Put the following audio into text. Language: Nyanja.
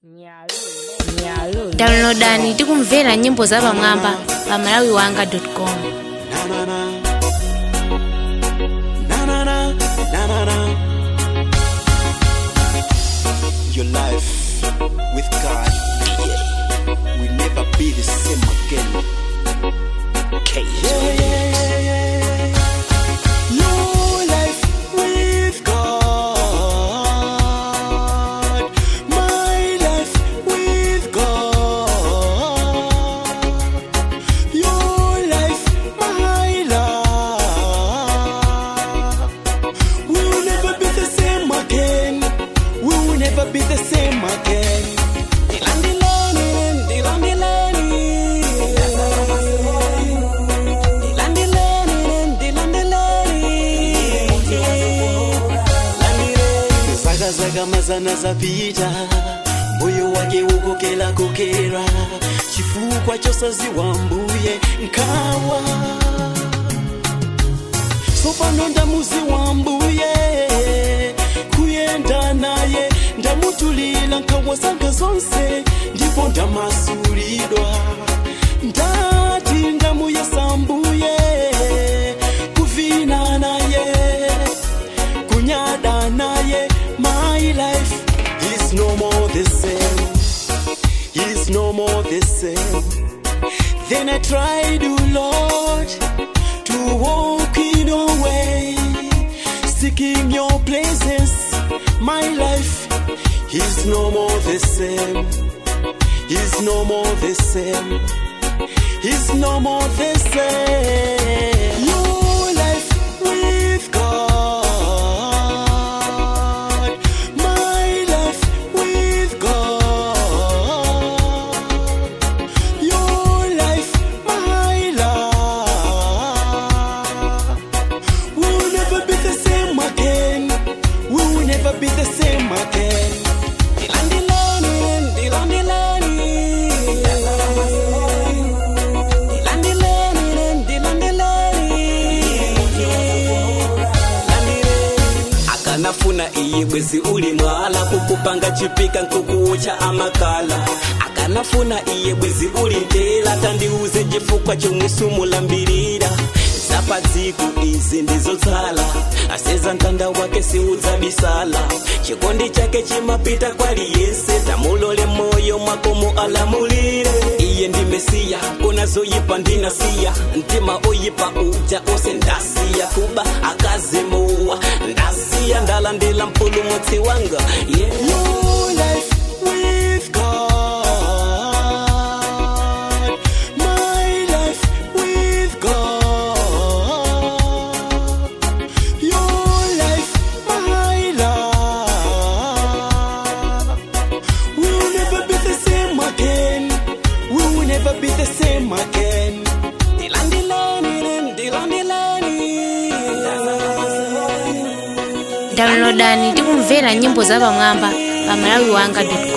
downloadani tikumvera nyimbo za pamwamba pa malawi wanga com Your life with God will never be the same again. Yeah, yeah, yeah, yeah. Your life with God. My life with God. Your life, my life. We will never be the same again. We will never be the same again. Dilandilani, dilandilani. Dilandilani, dilandilani. Dilandilani. Zaga zaga mazana zapita moyo wake ukokela kokera chifukwa chosaziwa mbuye nkawa sopano ndamuzi wa mbuye kuyenda naye ndamutulila nkawa zanga zonse ndipo ndamasulidwa ndati ndamuyesa mbuye kuvina naye kunyada naye my life is no more the same is no more the same then I tried, oh Lord, to walk in your way, seeking your presence. My life is no more the same. Is no more the same. Is no more the same. Your life with God. My life with God. Your life, my life. We will never be the same again. We will never be the same again. Dilandilani, dilandilani. Dilandilani, dilandilani. akanafuna iye bwezi uli mwala kukupanga chipika nkukucha amakala akanafuna iye bwezi uli ntela tandiuze chifukwa chomwisumulambirira zapadziku izi ndizotsala aseza mtanda wake siudzabisala chikondi chake chimapita kwaliyese tamulole moyo mwako mualamulire iye ndi mesiya kona zoyipa ndinasiya mtima oyipa uja ose ndasiya kuba akazimuwa ndasiya ndalandila mpulumutsi wanga yeah. Your life with God. My life with God. Your life, my life. We will never be the same again. We will never be the same again. Dilandilani, dilandilani. downloadani tikumvera nyimbo za pamwamba pa malawi wanga com